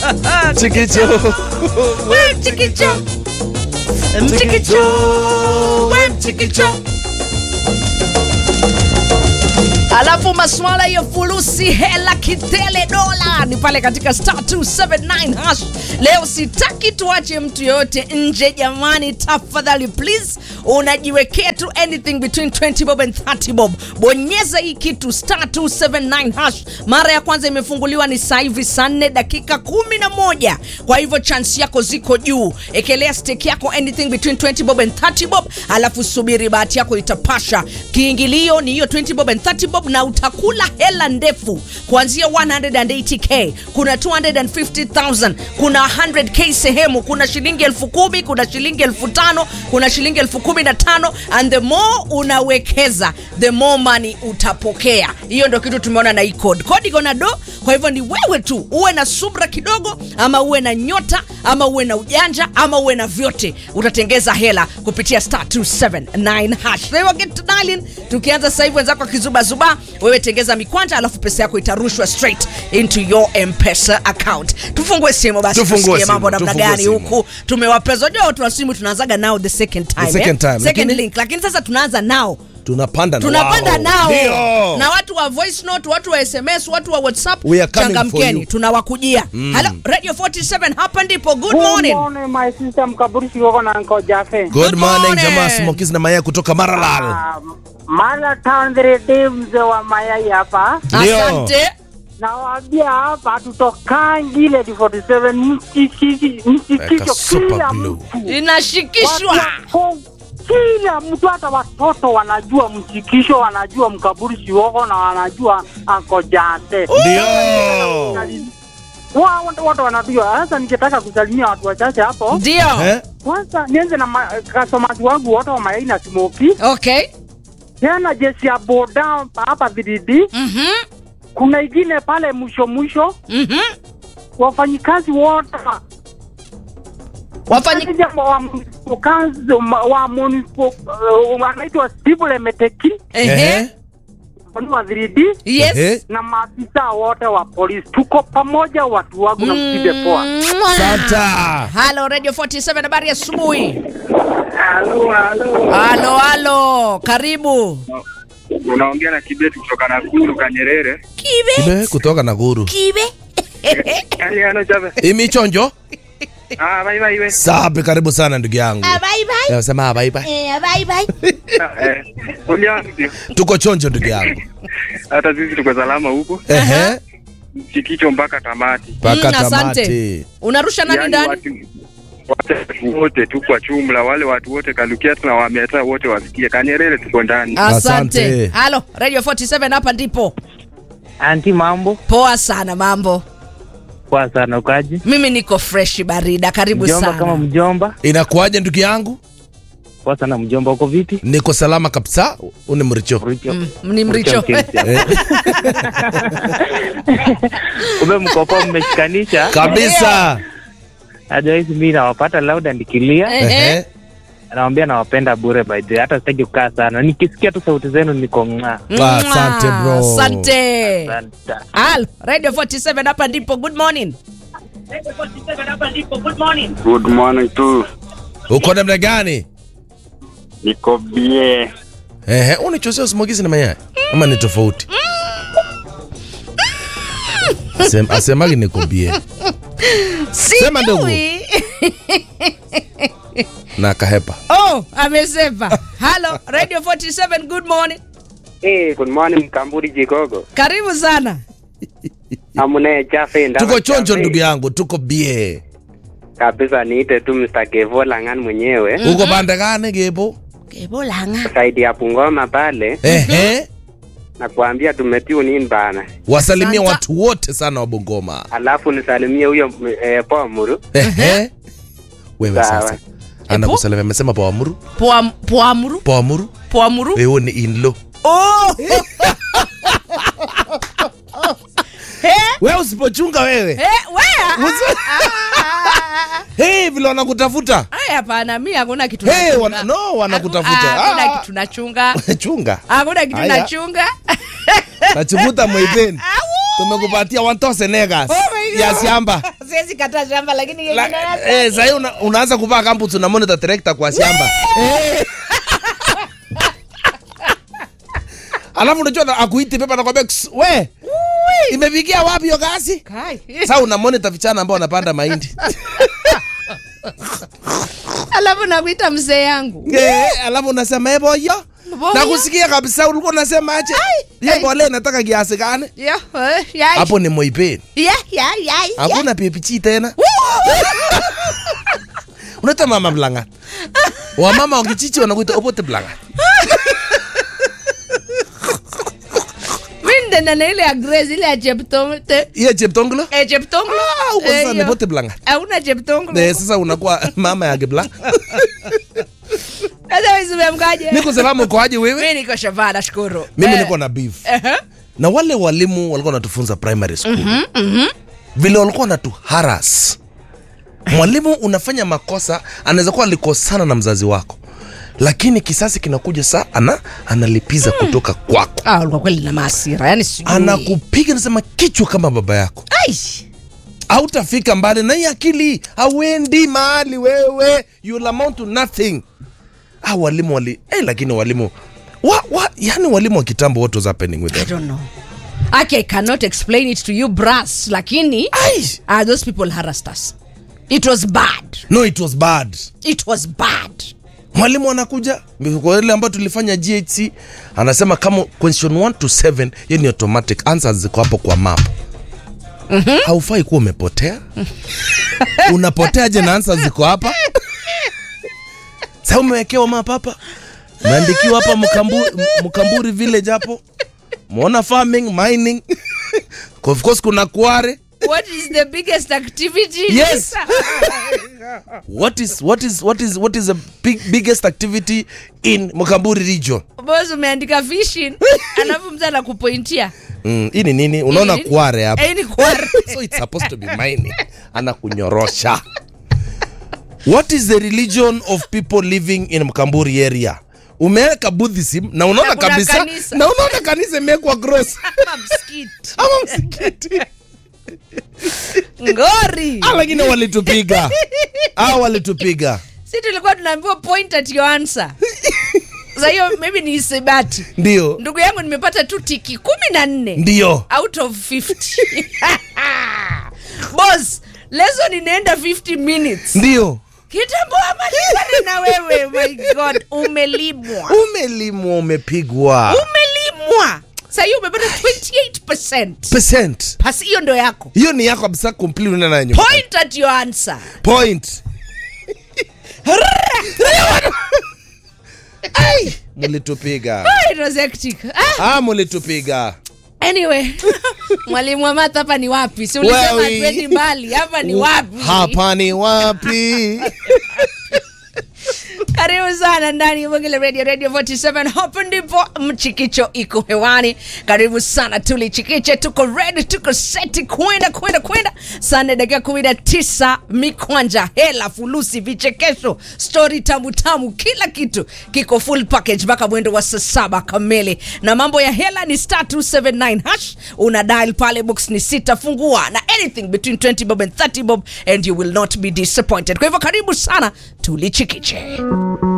Chikicho. We mchikicho. Mchikicho. We mchikicho. Alafu maswala ya fulusi hela kitele dola ni pale katika star 279 hash. Leo sitaki tuache mtu yoyote nje jamani, tafadhali please, unajiwekea tu anything between 20 bob and 30 bob. Bonyeza hii kitu star 279 hash. Mara ya kwanza imefunguliwa ni saa hivi saa 4 dakika 11, kwa hivyo chance yako ziko juu. Ekelea stake yako anything between 20 bob and 30 bob, alafu subiri bahati yako itapasha. Kiingilio ni hiyo 20 bob and 30 bob na utakula hela ndefu kuanzia 180k kuna 250000 kuna 100k sehemu kuna shilingi elfu kumi kuna shilingi elfu tano kuna shilingi elfu kumi na tano and the more unawekeza the more money utapokea hiyo ndo kitu tumeona na hii code code iko na do kwa hivyo ni wewe tu uwe na subra kidogo ama uwe na nyota ama uwe na ujanja ama uwe na vyote utatengeza hela kupitia star 279 hash Kwa hivyo get to dialing tukianza sasa hivi wenzako akizubazuba wewe tengeza mikwanja alafu pesa yako itarushwa straight into your mpesa account tufungue simu basi Tufungue tusikie simu, mambo namna tufungue gani simu. huku tumewapeza jua watu wa simu tunaanzaga nao the second time The second time, second lakini- link lakini sasa tunaanza nao Tunapanda na tunapanda wao. nao Ndio. na watu wa voice note watu wa sms watu wa whatsapp We are coming for changamkeni you. tunawakujia Hello, radio 47 hapa ndipo good Good morning morning, my sister Mkaburi Shigoko na Uncle Jaffe. Good Good morning, morning. jamaa Smokies na Maya kutoka Maralal. Ah, Mara Tandrede mzee wa mayai hapa. Ndio. asante Nawaambia hapa tutokangi ile 47 mchikichi Like a mchikicho super kila glue. mtu. inashikishwa Watu wako- Kila mtu hata watoto wanajua mchikisho, wanajua Mkaburi Shigoko na wanajua Uncle Jaffe. Ndio. Wa- Watu watu wanajua. Sasa ningetaka kusalimia watu wachache hapo. ndio Eh? Kwanza nianze na ma- customers wangu wote wa mayai na smoki. okay tena jeshi ya boda hapa VDD. mhm Kuna ingine pale mwisho mwisho, mhm wafanyikazi wote wa- wafanyi Wateja wa municipal council, ma- wa municipal, uh, wanaitwa civil emeteki ehe wa VDD yes Ehe. na maafisa wote wa polisi, tuko pamoja watu wangu na msibe poa. Mwah. Santa. Halo Radio 47 habari ya asubuhi. Halo, halo. Halo halo, karibu. unaongea na Kibeti kutoka Nakuru Kanyerere. Kibe. Ibe kutoka Nakuru. Kibe. Hali hano jabe. Imichonjo. Ah, bye bye we. Sapi, karibu sana ndugu yangu. Bye bye. Eh, Sema bye bye. Eh, bye bye. Eh, ulianzi. Tuko chonjo ndugu yangu. Hata sisi tuko salama huku. Ehe. Chikicho mpaka tamati. Paka Mm, asante. tamati. Unarusha nani Yaani ndani? watu watu wote tu kwa jumla, wale watu wote Kalukia na Wameta wote wasikie. Kanyerere tuko ndani. Asante. Asante. Halo Radio 47 hapa ndipo. Anti, mambo Poa sana mambo. poa sana, ukaji Mimi niko fresh barida, karibu mjomba kama sana. mjomba Inakuwaje ndugu yangu? poa sana mjomba, uko vipi? Niko salama kabisa. Uni mricho. Mricho. Mm, ni mricho. Eh, Kumbe mkopo mmeshikanisha. Kabisa. Najua hizi mimi nawapata loud and clear. Ehe. Ehe. Nawaambia nawapenda bure by the way. Hata sitaki kukaa sana. Nikisikia tu sauti zenu niko ng'aa. Ah, asante, Mwah. bro. Asante. Asante. Halo Radio 47 hapa ndipo. Good morning. Good morning tu. Uko namna gani? Niko bie. Ehe, unichosea Smokies na Maya. Ama ni tofauti? Asem, asemagi nikubie Sema ndugu. Sijui. na kahepa. Oh, amesema. Halo Radio 47 good morning. Hey, good morning Mkamburi Jigogo. Karibu sana. Amune Jaffe ndama Tuko chonjo Jaffe. ndugu yangu, tuko bie. Kabisa niite tu Mr. Kevo Langan mwenyewe Uko banda gani gebo? Kebolanga. saidi ya Bungoma pale Ehe. na kuambia tumetune in bana. Wasalimia Asante. watu wote sana wa Bungoma. Alafu nisalimie huyo eh, Pomuru. Ehe. Wewe Sawa. sasa. Anakusalimia amesema Poamuru. Poa poamuru. Poamuru. Poamuru. Wewe ni inlo. Oh. Wewe usipochunga wewe. Eh, wea. Hey, vile wanakutafuta. Aya hapana, mimi hakuna kitu. Hey, nachunga. wana, no wanakutafuta. Haku- Hakuna Ah. kitu nachunga. Chunga. Hakuna kitu Aya. nachunga. Nachukuta mwaipeni. Tumekupatia 1000 negas Oh my God. ya shamba. siwezi kata shamba lakini yenye La- darasa- eh, sahii una, unaanza kuvaa kamput una monitor tractor kwa shamba Eh. alafu unajua na- akuiti pepa nakwambia "Ks, we imefikia wapi hiyo kazi Kai. sa una monitor vichana ambao wanapanda mahindi alafu nakuita mzee yangu Eh, alafu unasema "Eh, boyo Boyo? na kusikia kabisa ulikuwa unasema aje ye Ai. mbole nataka kiasi gani Yeah, eh, yai. hapo ni moipeni Yeah, yeah, yeah, yeah. hakuna pipichi tena unaita mama mlanga wamama wakichichi wanakuita opote mlanga Mi ndenda na ile ya Grace, ile ya Cheptomte. iye cheptonglo Eh, Cheptonglo. Ah, uko Eh, sasa ni hiyo. pote mlanga Hauna Cheptonglo. Eh, sasa unakuwa mama ya gebla Sasa wewe umemkaje? niko salama ukoaje wewe Mimi niko shavaa nashukuru. mimi Eh, niko na beef ehe. na wale walimu walikuwa wanatufunza primary school vile walikuwa wanatu haras mwalimu unafanya makosa anaweza kuwa alikosana na mzazi wako lakini kisasi kinakuja saa ana analipiza kutoka kwako Ah, ulikuwa kweli na maasira. Yaani sijui. anakupiga nasema kichwa kama baba yako Ai. hautafika mbali na hii akili hauendi mahali wewe you'll amount to nothing ah, walimu wali eh, lakini walimu wa, wa, yani walimu wa kitambo what was happening with I them don't know. Okay, I cannot explain it to you brass, lakini Ai! ah, those people harassed us. It was bad. no it was bad It was bad. mwalimu anakuja kwa ile ambayo tulifanya GHC anasema kama question 1 to 7 hiyo ni automatic answers ziko hapo kwa map mm-hmm. haufai kuwa umepotea unapoteaje na answers ziko hapa sa umewekewa map hapa umeandikiwa hapa mkamburi, mkamburi village hapo mwona farming mining of course kuna kware What is the biggest activity? Yes. what is what is what is what is the big, biggest activity in mkamburi region Boss umeandika fishing, alafu mtu anakupointia. Mm, hii ni nini unaona Hii ni- kware hapa Eh, ni kware. so it's supposed to be mining anakunyorosha what is the religion of people living in mkamburi area umeweka buddhism na unaona Na kuna kabisa kanisa. na unaona kanisa imewekwa gross Kama msikiti. ama msikiti Ngori. ah, lakini walitupiga ah, walitupiga Si tulikuwa tunaambiwa point at your answer. Sasa hiyo maybe ni isebati. ndio Ndugu yangu nimepata tu tiki kumi na nne. ndio out of 50 boss lesson inaenda 50 minutes ndio kitambo amalizane na wewe my god umelimwa umelimwa umepigwa umelimwa sahii umepata 28 percent basi hiyo ndo yako hiyo ni yako kabisa complete unaenda nayo nyumbani. point at your answer point Ai, mulitupiga Ah, it was hectic ah, ah, mulitupiga anyway mwalimu wa math hapa ni wapi si ulisema Wewe. hatuendi mbali hapa ni wapi hapa ni wapi karibu sana ndani ya Mwangele radio radio 47 hapo ndipo mchikicho iko hewani karibu sana tulichikiche tuko ready tuko seti kwenda kwenda kwenda sana dakika kumi na tisa mikwanja hela fulusi vichekesho stori tamu tamu kila kitu kiko full package mpaka mwendo wa saa saba kamili na mambo ya hela ni star 279 hash una dial pale box ni sita fungua na anything between 20 bob and 30 bob and you will not be disappointed kwa hivyo karibu sana tulichikiche